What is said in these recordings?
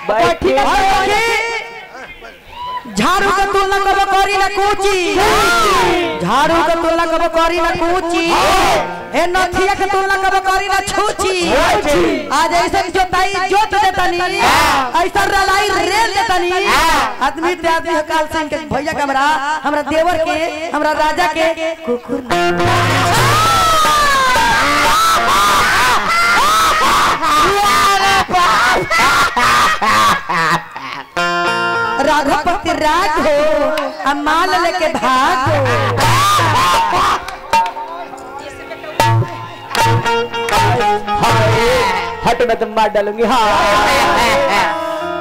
बैठी झाड़ू का तुलना कब करी ना कूची झाड़ू का तुलना कब करी ना कूची ए नथिया का तुलना कब करी ना छूची आज ऐसा जोताई जोत देतनी ऐसा रलाई रेल देतनी आदमी ते आदमी काल सिंह के भैया के हमरा हमरा देवर के हमरा राजा के कुकुर राघवपति राज हो अब माल लेके भाग हो हट मैं तुम मार डालूंगी हाँ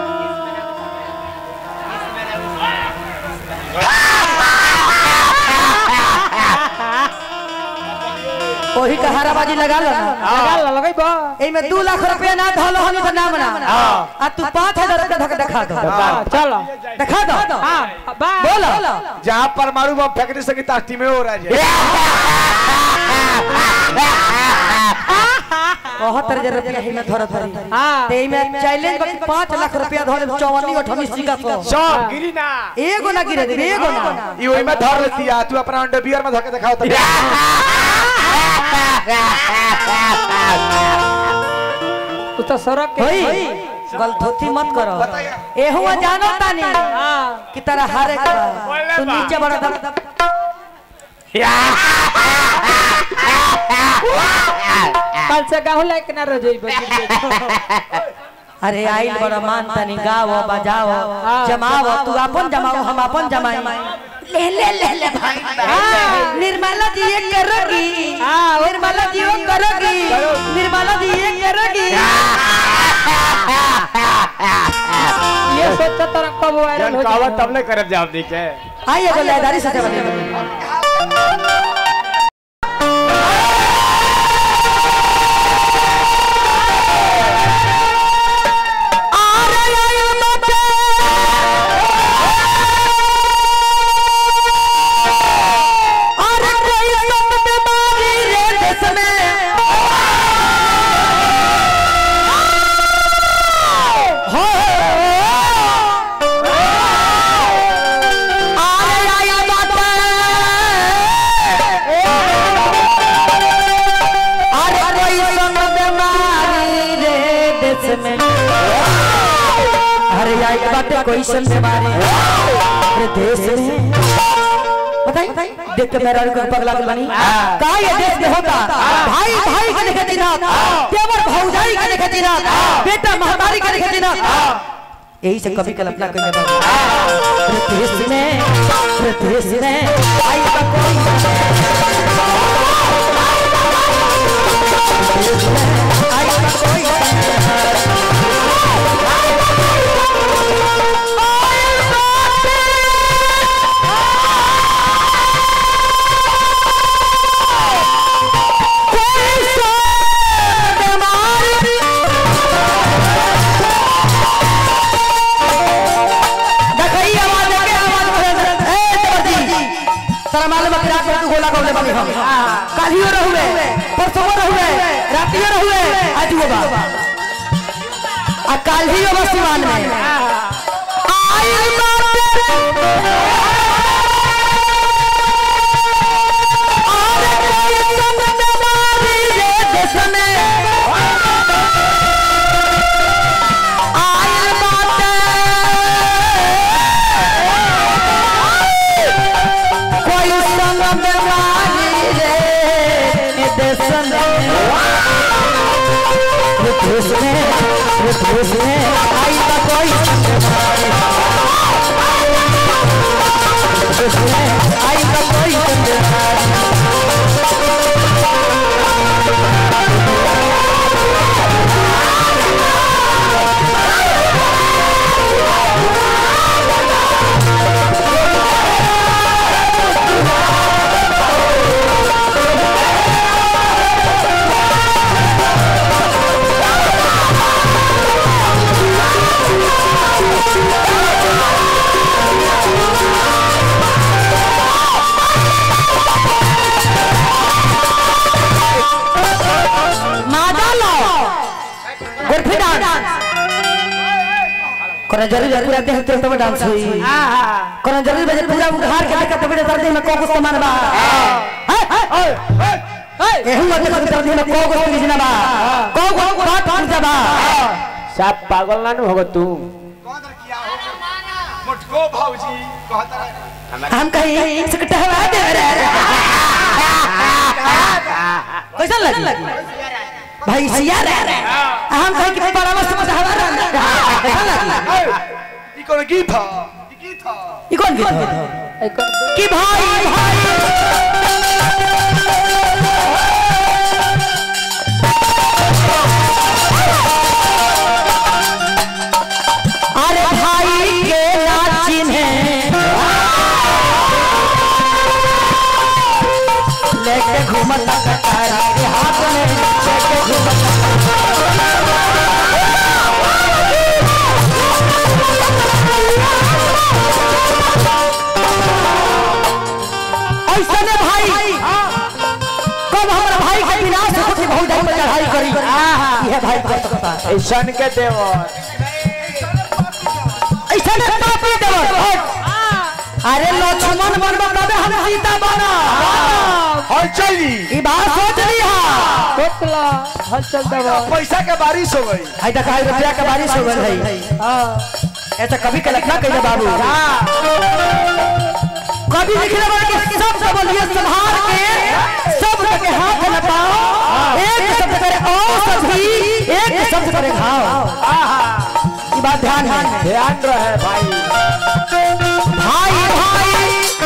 वही का हाराबाजी लगा लो ना लगाई बा एमे दू लाख रुपया ना धलो हनी तो नाम ना आ तू पाँच हजार रुपया धक दिखा दो चलो दिखा दो हाँ बा बोलो जहाँ परमाणु बम फेंकने से की ताकती में हो रहा है बहुत हजार रुपया ही में धर धरी हाँ ते में चैलेंज बाकी पाँच लाख रुपया धरे चौवन्नी अठन्नी सिक्का सौ सब गिरी ना एगो ना गिरे दे एगो ना ये वही में धर लेती है तू अपना अंडरवियर में धके दिखाओ तब तू तो सड़क के होई गलथोती मत करो बताइए। एहू जानो तानी हाँ कि तरह हारे का तू नीचे बड़ा दम कल से गाँव लायक ना रह जाई अरे आइल बड़ा मान तनी गाओ बजाओ जमाओ तू अपन जमाओ हम अपन जमाई ले ले ले ले भाई निर्मला जी ये करोगी निर्मला जी वो करोगी निर्मला जी ये करोगी ये सोचा तरह कब वायरल हो कहावत जाएगा तब ले करब जाओ दी के आइए बोले दारी से जमा अरे कोई संग बीमारी रे देश में अरे आई बात कोई संग बीमारी रे देश में बताई देख के मेरा को पगला के बनी का ये देश में होता भाई भाई के देखे दिन देवर भौजाई के देखे दिन बेटा महामारी के देखे दिन यही से कभी कल्पना करने वाले रे देश में रे देश में आई का कोई आई का कोई देखई आवाज के आवाज करे ए जबरदी तारा मालूम है कि रात में तू गोला कौले बनी हम कालियो रहुए परसों रहुए रातियो रहुए आज वो बा आ काल ही वो सिवान में आई कोई संग बीमारी रे देश में देश में देश में आई का कोई संग बीमारी देश में आई का कोई संग बीमारी Thank कोनो जरूरी है पूरा देह तेरे तब डांस हुई कोनो जरूरी है जे पूरा उघार के देख तब दर्द में को को सामान बा एहू मत देख दर्द में को को चीज ना बा को को बात पूजा बा सब पागल ना होगा तू मुझको भाऊजी कहता रहे हम कहीं सकटा हवा दे रे कैसा लगी भाई सिया रे हम कहीं कि बड़ा मस्त मस्त हवा रे कैसा लगी ई कोनो गीत ह ई गीत ह ई कौन गीत है एक कि भाई भाई अरे भाई के नाचिन है लेके घूमत कटारा के हाथ में लेके घूमत ऐसा ने भाई कब हमारा भाई के विनाश हो के बहुत जाई पर चढ़ाई करी यह भाई कर सकता है ऐसन के देवर ऐसा ने पापी देवर अरे लक्ष्मण बनबा तबे हम सीता बना हल चली ई बात सोच लिया टोटला हलचल देवर पैसा के बारिश हो गई आई देखा आई रुपया के बारिश हो गई है हां ऐसा कभी कल्पना कइले बाबू कभी लिखले बाबू कि सब सब बोलिए संभाल के सब के हाथ न पाओ एक शब्द करे ओ सभी एक शब्द करे घाव ई बात ध्यान है ध्यान रहे भाई भाई भाई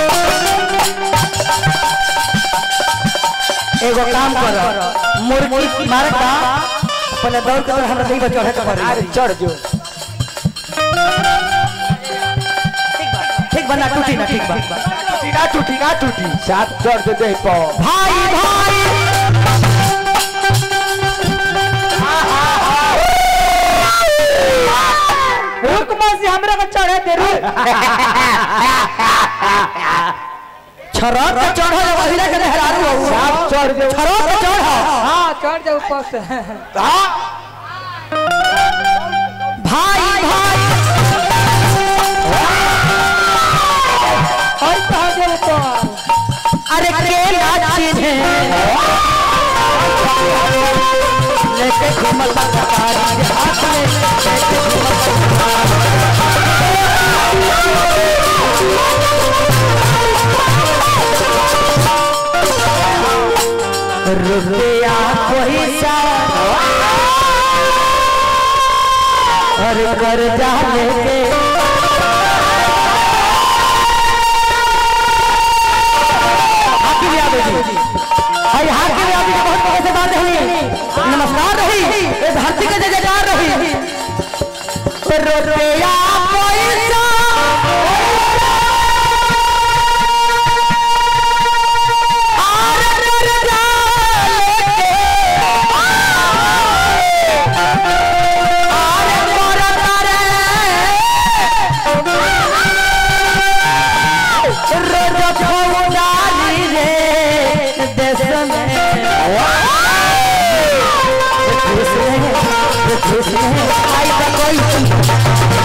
एगो काम कर मुर्गी मारत बा पहले दौड़ कर हमरा नहीं बचो है तो अरे चढ़ जो ठीक बना टूटी ना ठीक बा टूटी ना टूटी ना टूटी साथ चढ़ दे दे पो भाई भाई रुक मौसी हमरा को चढ़े दे रुक छरक के चढ़ो जब अहिरा के हरारू हो साथ चढ़ दे छरक के चढ़ो हां चढ़ जा ऊपर से हां भाई भाई और कहा दे ऊपर अरे के नाचिन है लेके घूमत कटारी के हाथ में लेके घूमत रुपया पैसा और कर्जा लेके हाकिम यादव जी भाई हाकिम यादव जी बहुत बहुत से बात रही नमस्कार रही ये धरती के जयकार रही रुपया पैसा और कर्जा लेके और मरता रे रोज फौजारी रे देश में खुश रहे खुश रहे आई तो कोई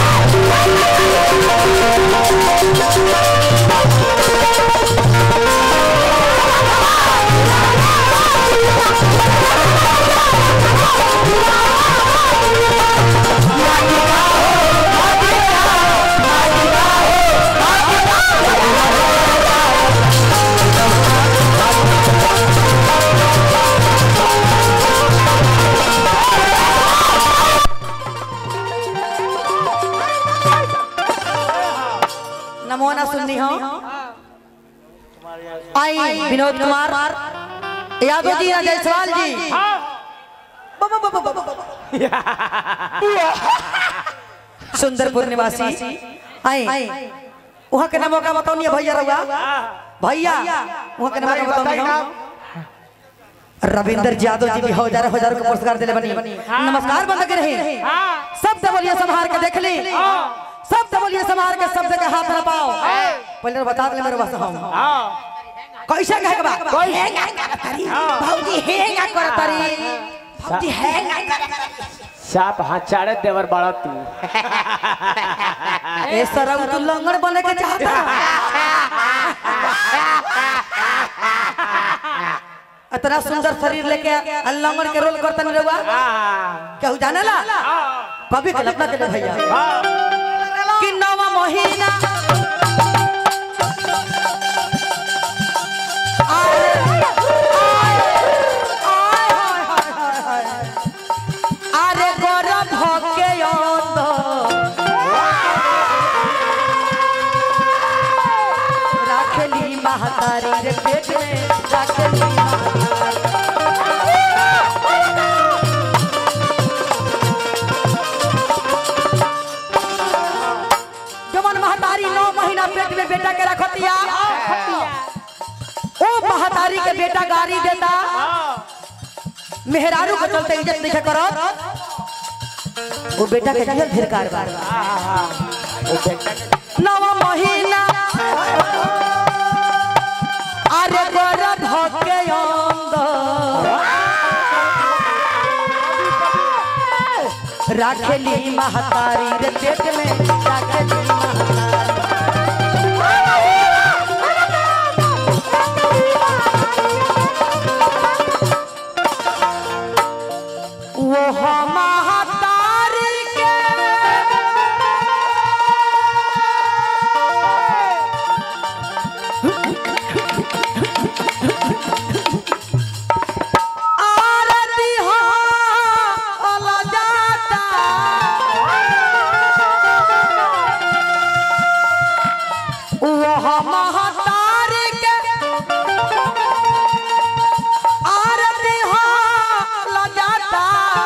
नमो ना सुननी हो आई विनोद कुमार यादव जी या जायसवाल जी ब- ब- ब- ब- ब- ब- सुंदरपुर निवासी आई वहाँ के नामों का बताओ नहीं भैया रहुआ भैया वहाँ के नामों का बताओ बताई नहीं ना हो। रविंदर यादव जी भी हजार हजार का पुरस्कार दिले बनी नमस्कार बंद के रहे सब बोलिए संभार के देख ली सब बोलिए संभार के शब्द के हाथ न पाओ पहले बता दे मेरे बस हम कैसे कहे के बा हेंगा करतरी भौजी हेंगा करतरी भौजी हेंगा करतरी साप हचाड़े देवर बड़ा तू ए सरम तू लंगड़ बने के चाहता इतना सुंदर शरीर लेके आ लंगड़ के रोल करता नहीं रहुआ केहू जाने ला कभी कल्पना के भैया कि नवा महीना आए, आए, आए, हाय, हाय, हाय, हाय। अरे गरम होके राखली महतारी रे पेट में राखली महतारी जवन महतारी नौ महीना पेट में बेटा के रखतिया ओ महतारी के बेटा गाड़ी देता मेहरारू के चलते इज्जत नहीं करत वो बेटा के जियल फिर कारबार नवा महीना अरे गरम होके अंदर राखेली महतारी रे पेट में राखेली महतारी वो महतारी के आरती हो अला जाता वो महतारी के आरती हो अला जाता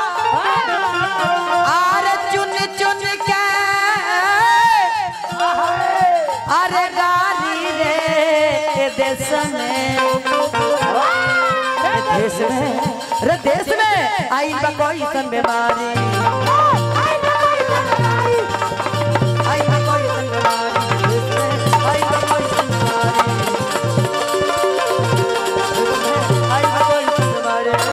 आर चुन चुन के अरे गारी रे देश में रे देश में रे देश में आई बा कोई सन बीमारी